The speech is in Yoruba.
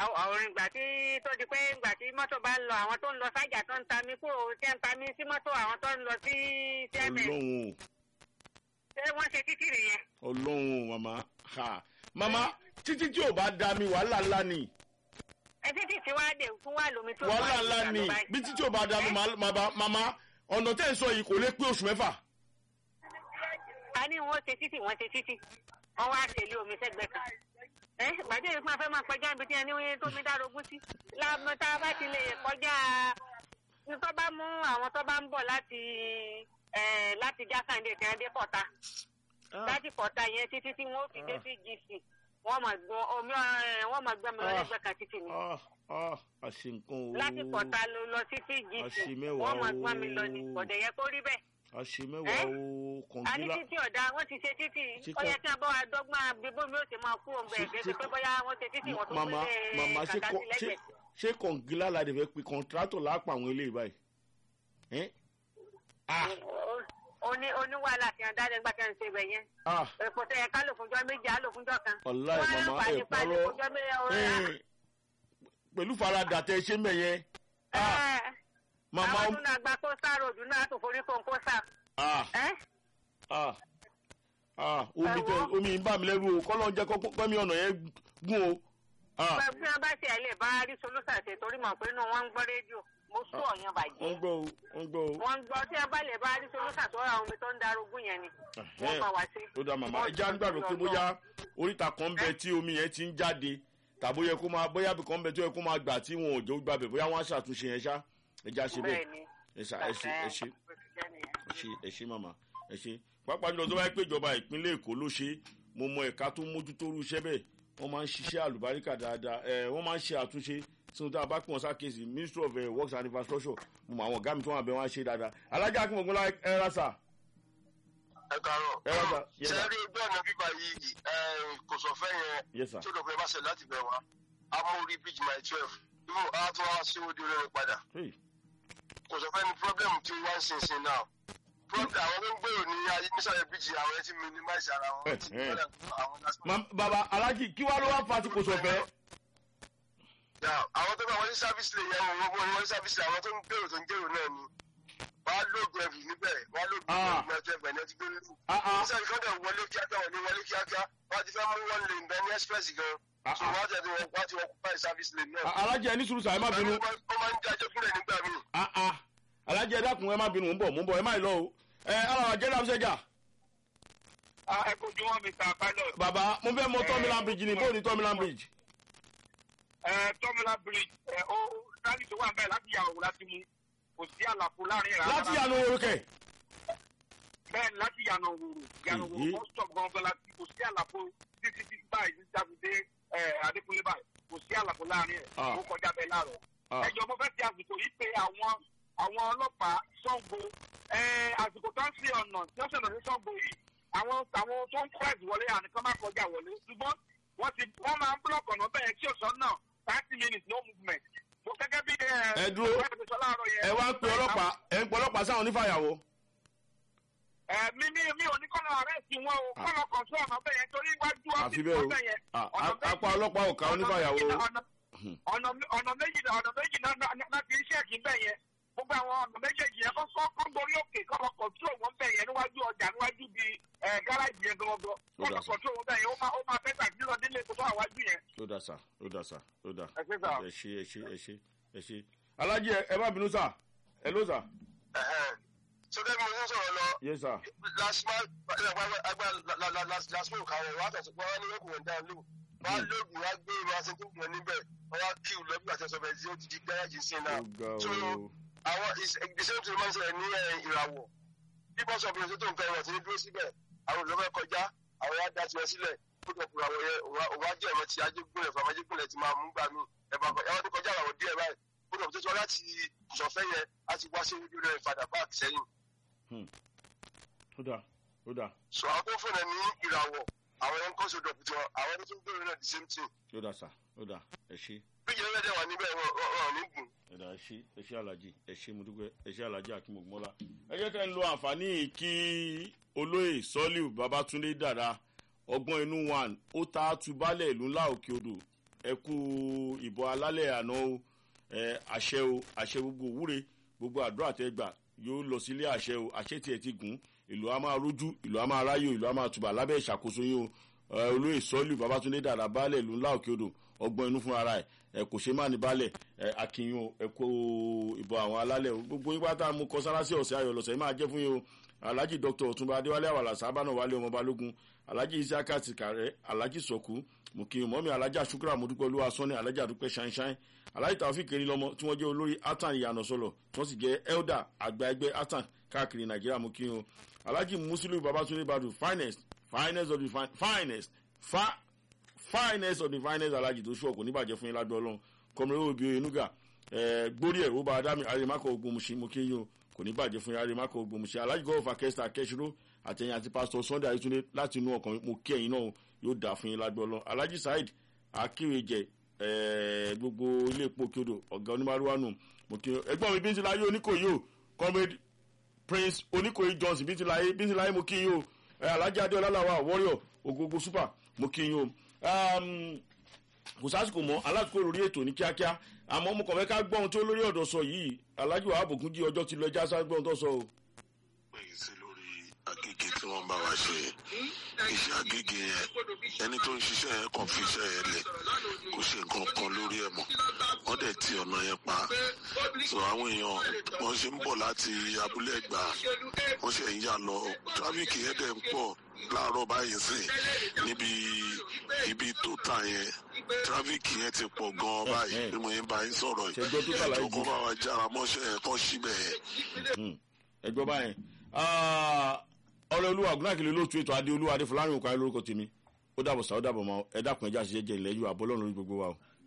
àwọn àwọn ìgbà tí tó di pé ìgbà tí mọ́tò bá ń lọ àwọn tó ń lọ sájà tó ń ta mí kúrò tí ń ta mí sí mọ́tò àwọn tó ń lọ sí cms ọlọ́run o ṣé wọ́n ṣe títì nìyẹn. ọlọ́run o màmá ha màmá títí tí ò bá da mi wàhálà ńlá ni ẹ títì tí wàá dé fún wa lómi tó wàhálà wà ńlá ní ni ìgbà báyìí. bí títí ò bá da mi màá- màmá màmá ọ̀nà tẹ́ ẹ̀ sọ yìí kò lè pé oṣù mẹ́fà a ní wọn ṣe títì wọn ṣe títì wọn wá tẹ̀lé omi sẹ́gbẹ̀ẹ́ kan ẹ gbàdé yìí fún afẹ́ máa kọjá ibi tí ẹni wọ́n tó mi dárógún sí láàmú tá a bá ti lè kọjá ní tó bá mú àwọn tó bá ń bọ̀ láti ẹ láti jákàndé tí wọ́n dé pọ̀ta láti pọ̀ta yẹn títí tí wọ́n fi dé sí gc wọ́n máa gbọ́n omi ẹ wọ́n máa gbọ́n mi lọ́lẹ́gbẹ̀ẹ́ kan títì ni Ah, ah, àṣe nǹkan o láti pọ̀ta lọ lọ sí sí gc Àṣemẹ́wàá wọ́n máa gbọ́n mi lọ ni o. kọ̀dẹ̀ yẹ kó rí bẹ́ẹ̀ àṣe mẹ́wàá o a ní kọ̀ǹgílá títí ọ̀dà wọ́n ti ṣe títì Ṣé ó yẹ kọ́- kí a bọ́ àdọ́gbọ́n abibó mi ó sì máa kú òun bẹ̀rẹ̀ Ṣé- gẹ́gẹ́ ṣé pé kọ́- bóyá wọ́n ṣe títì wọ́n tó màmá gbélé màmá ṣé kàkà kọ́- sí ṣé lẹ́gbẹ̀ẹ́. ṣé kọ̀ǹgílá la dẹ̀ fẹ́ pe kọ̀ǹtrátọ̀ lápá àwọn eléyìí báyìí ẹ́ ah oní oníwàhálà tí wọn dáadé gbà tí wọn ṣe bẹ̀ yẹn ah èpo tẹ ẹ ká lò fúnjọ́ méjì á lò fúnjọ́ kan. ọ̀la ẹ̀ Wọ́n á màmá fà ẹ̀ nípa ní parọ́ fúnjọ́ méjì ọ̀rẹ́ ẹ̀ pẹ̀lú faradà tẹ ṣé mẹ́yẹn ah màmá àwọn tó náà gba kó sáà ròdù náà tó forí kó kó sáà. ah ẹ́ ah ah omi Ẹ tẹ wo. omi ń bà mí lẹ́rù o kọ́lọ́ ń jẹ́ kọ́mí ọ̀nà yẹn gún o ah pẹ̀lú bí wọ́n bá ṣe ẹ̀ lè bá rí solúsà ṣe torí mọ̀ pé inú wọn ń gbọ́ rédíò mo sú ọ̀yàn wọ́n bàjẹ́. gbọ́ o wọ́n gbọ́ o wọ́n ń gbọ́ tí wọ́n bá lè bá rí solúsà tó ra omi tó ń darúgún yẹn ni wọ́n bá wá sí. ó dá màmá ẹja ń gbàgbọ́ pé bóyá oríta kan ń bẹ tí omi yẹn ti ń jáde tàbí ó yẹ kó máa bóyá bí kan ń bẹ tó yẹ kó máa gbà tí wọn ò jẹ́ ó gbàbẹ̀ bóyá wọ́n á ṣàtúnṣe yẹn ṣá ẹja ṣe bẹ́ẹ̀ bẹ́ẹ̀ ni. ẹ ṣá ẹ ṣe ẹ ṣe ẹ ṣe ẹ ṣe màmá ẹ ṣe pápá jùlọ tó bá yẹ pé ìjọba ìpínlẹ̀ èkó ló ṣe mo mọ ẹ̀ka tó mójútó irú iṣẹ́ bẹ́ẹ̀ wọ́n máa ń ṣiṣẹ́ àlùbáríkà dáadáa ẹ̀ wọ́n máa ń ṣe àtúnṣe sínú tá a bá pọ̀ sákèsì ministry of uh, works and infrastructure mo mọ àwọn ọ̀gá mi tó wà bẹ́ẹ̀ wọ́n á ṣe dáadáa alájà akínmọ̀gbọ́n lá ẹ rà sà ẹ kàárọ̀. ẹ rà sà yes ṣe sir rí ojú ọ̀nà bíbá yìí ẹ, kò sọ fẹ́ yẹn yes sir tí ó dọ̀pẹ́ bá ṣe láti bẹ̀ wá amórí bíjì my twelve ibò á tún wá sí odi rẹ̀ padà hey. kò sọ fẹ́ ni problem tí wọ́n ń sin sin náà problem àwọn tó ń gbèrò ní ayé nísàlẹ̀ bíjì àwọn ẹ ti minimize ara wọn ti Eh, eh. gbọ́dọ̀ fún àwọn last Ma- baba alhaji kí wàá ló wá fa ti kò sọfẹ. Yeah, àwọn tó bá wọlé sáfíìsì lè yẹn wọn wọn wọlé sáfíìsì àwọn tó ń gbèrò tó ń gbèrò náà ni wàá lóògùn ẹ̀fì níbẹ̀ wàá lóògùn Ah. ẹ̀fì náà ẹgbẹ̀ náà ti gbé nínú. Ah, ah. nísàlẹ̀ kan dẹ̀ wọlé kíákíá wọlé wọlé kíákíá wọ́n ti fẹ́ mú wọn lè bẹ ní express gan. Ah, so ah. wọ́n ti wọ́n wọ́n ti wọ́n kúpa sáfíìsì lè náà. alhaji ẹ ní sùúrù sà ẹ má bínú. ó máa ń jẹ́ ajẹ́kúnlẹ̀ nígbà míì. Ah, ah. alhaji ẹ dákun ẹ má bínú mò ń bọ̀ mò ń bọ̀ ẹ má ì lọ o. ẹ aláwa jẹ́ dáhùn sẹ́jà. ẹ kojú wọn mr pilot. baba mo fẹ́ mọ tọ́mìlán bridge ni bóòní tọ́mìlán bridge. ẹ tọ́mìlà bridge ẹ ó rálì tó wà ń bẹ̀ láti yàwó láti mú kò sí àlàfo láàrin rà. láti yànnà orúkẹ. bẹ́ẹ̀ ni láti yànnà òwòrò yànnà Èyí. òwòrò bus stop gangan láti kò sí àlàfo títí títí báyìí ní jáde ẹ adékúnlé báyìí kò sí àlàfo láàrin ẹ̀ Ah. ó kọjá bẹ́ẹ̀ láàrọ̀. Ah. ẹjọ́ mo fẹ́ ti àsìkò yìí pé àwọn àwọn ọlọ́pàá sango ẹ àsìkò tó ń fi ọ̀nà tí wọ́n ṣẹlẹ̀ ní sango yìí àwọn àwọn tó ń press wọlé àníkàn má kọjá wọlé ṣùgbọ́n wọ́n ti wọ́n máa ń block ọ̀nà bẹ́ẹ̀ tí òsán náà thirty minutes no movement. mo gẹ́gẹ́ bí ẹ Ẹ dúró. ẹ sọ láàárọ̀ yẹn. ẹ wá ń pe ọlọ́pàá ẹ ń pe ọlọ́pàá sáwọn onífàyàwó. ẹ mi ní mi ò ní kọ́nà ọ̀rẹ́ sí wọn o Ah. kọ́nà kan sí ọ̀nà bẹ́ẹ̀ yẹn torí iwájú àfi ọ́fíìsì bẹ́ẹ̀ o ọ̀bẹ yẹn. Ah, ọ̀nà a- méjì- apá ọlọ́pàá ò ká ọ̀nà onífàyàwó méjì o. náà- ọ̀nà- ọ̀nà ọ̀nà méjì náà ọ̀nà méjì náà náà- náà náà ti iṣẹ́ kì í bẹ̀ yẹn gbogbo àwọn ọ̀nà méjèèjì yẹn kọ́ kọ́ kọ́ gorí òkè kọ́ lọ kọ̀ntrol wọn bẹ̀ yẹn níwájú ọjà níwájú bí gáràjì yẹn gangan kọ́ Ó dà lọ sí. kọ̀ntrol wọn bẹ̀ yẹn ó máa ó máa fẹ́ tàbí lọ délé kó tó àwájú yẹn. ó dà sà ó dà sà ó dà. ẹ ṣe sà. ẹ ṣe ẹ ṣe ẹ ṣe ẹ ṣe. alhaji ẹ ẹ má bínú sà ẹ ló sà. sọdẹ́ mi ò ní sọ̀rọ̀ lọ yes sir. last month agba last month kàwé wàá tẹ̀sí pé wọ́n ní wọ́n kò wọ́n dáhùn lò wọ́n á lóògùn wọ́n á gbé ìrora sí tó gbọ̀n níbẹ̀ wọ́n á kí ìlú ẹgbẹ́ àti ẹ̀sọ́ bẹ̀rẹ̀ sí ó ti di gáràjì sí náà ó ga so o. àwọn ìgbésẹ̀ tó máa ń ṣẹlẹ̀ ní ẹ̀, ìràwọ̀ bí bọ́sọ̀ ọ̀bìnrin tó ń fẹ́ wọn ti ní dúró síbẹ̀ àwọn olùfẹ́ kọjá àwọn á dá tiwọn sílẹ̀ kó tó kura àwọn yẹn òun á jẹ́ ẹ̀rọ ti ajégúnlẹ̀ fún ajégúnlẹ̀ ti máa mú gbà mí ẹ̀bà ẹ̀wọ́n tó kọjá àwọn díẹ̀ báyìí kó tó tó tó láti ìṣọ̀fẹ́ yẹn á ti wá sí ojú rẹ̀ fàdà báàkì sẹ́yìn ó dà ó dà so àwọn tó fún ẹ ní ìràwọ̀ àwọn yẹn ń kọ́ sódò pùtù àwọn tó tún gbèrò náà the same thing ó dà sà ó dà ẹ ṣe. bí ìyẹn lẹ́dẹ̀ wà níbẹ̀ wọn wọn ò ní gùn. ẹ dà ẹ ṣe ẹ ṣe alájí ẹ ṣe mo dúpẹ́ ẹ ṣe alájí akínmọ̀gbọ́lá. ẹ jẹ́ kẹ́ ń lo àǹfààní yìí kí olóyè sọ́líù babatunde dàda ọgbọ́n inú one ó ta tubálẹ̀ ìlú ńlá òkè odò ẹ kú ìbọn alálẹ̀ àná o ẹ àṣẹ o àṣẹ gbogbo òwúre gbogbo àdúrà tẹ gbà yóò lọ sílé àṣẹ o àṣẹ tiẹ̀ ti gùn ìlú a máa rójú ìlú a máa ráyò ìlú a máa tùbà lábẹ́ ìṣàkóso yín o ẹ olóyè sọ́ọ̀lù babatunde dàda baálẹ̀ ìlú ńlá òkè odò ọgbọ́n inú fún ara ẹ̀ ẹ kò ṣe má ní baálẹ̀ ẹ akínyìn o ẹ kó ìbọn àwọn alálẹ̀ o gbogbo yín pátá mo kọ sára sí ọ̀sẹ̀ ayọ̀ lọ́sẹ̀ yìí máa jẹ́ fún yín o alhaji dr ọtúnba adéwálé àwàlà sábànà wálé ọmọ balógun alhaji isiaka tìkàrẹ alhaji sọkù mùkìyìn mọ́mí alhaji asukura mọ́dúpẹ́ olúwa sọ́ni alhaji àdúpẹ́ ṣáínṣáín alhaji tàwọ́fì kiri lọ́mọ tí wọ́n jẹ́ olórí atan ìyànà sọ̀lọ̀ tí wọ́n sì jẹ́ elder àgbà ẹgbẹ́ atan káàkiri nàìjíríà mùkìyìn o alhaji musiliu babatunde badu finest finest of the fin finest fa finest of the finest alhaji tó ṣùọ̀ kò ní bàjẹ́ fún yín ládùú ọlọ́run kọmọlẹ́wò obi oyenuga gbórí ẹ̀ ó bá adámi arimakọ ogun musin mùkìyìn o kò ní bàjẹ́ fún yín arimakọ ogun musin alhaji gọ́ọ̀fà kẹsìtà kẹsìrò àtẹ̀yìn àti pásítọ̀ sunday ayétúndé láti inú ọkàn mo kí ẹ̀yin náà yóò dà fún yín ládùú ọlọ́run alhaji saheed akérèjẹ gbogbo ilé epo kiodo ọ̀gá onímọ̀rúwánu mo kí ẹgbọ́n mi bí ń ti láyé oníkòyí o comrade prince oníkòyí johnson bí ń ti láyé bí ń ti láyé mo kí yín o alhaji adéọlá làwà warrior ogogo super mo kí yín o kò sásìkò mọ́ alásìkò lórí ètò ní kíákíá àmọ́ mo kàn fẹ́ ká gbọ́ ohun tí olórí ọ̀dọ̀ sọ yìí alhaji wàhálà bògúnjì ọjọ́ ti lọ ẹja sáré gbọ́ ohun tó sọ o. pèyí sí lórí agége tí wọ́n bá wa ṣe iṣẹ́ agége yẹn ẹni tó ń ṣiṣẹ́ yẹn kàn fi iṣẹ́ yẹn lẹ̀ kò ṣe nǹkan kan lórí ẹ̀ mọ́ wọ́n dẹ̀ ti ọ̀nà yẹn pa so àwọn èèyàn wọ́n ṣe ń bọ̀ láti abúlé ẹ̀gbá wọ́n ṣe ń yà lọ tráfíkì yẹn dẹ̀ ń pọ̀ láàárọ̀ báyìí sìn níbi ibi tó tà yẹn tráfíkì yẹn ti pọ̀ gan-an báyìí bí mo yẹn bá yín sọ̀rọ̀ yìí ẹjọ́ kó bá wa jára mọ́ṣẹ́ yẹn kọ́ síbẹ̀ yẹn. ẹgbẹ́ báyẹn ọ̀rẹ́ olúwa ògùnàkìlì olóòtú ètò adé olúwa adé fúlàní òkú ayé lórúkọ tèmi ó dàbọ̀ sá ó dàbọ̀ mọ́ ẹ dákun ẹjá ṣiṣẹ́ jẹ ilẹ̀ yóò àbọ̀ lọ́run lórí gbogbo wa o.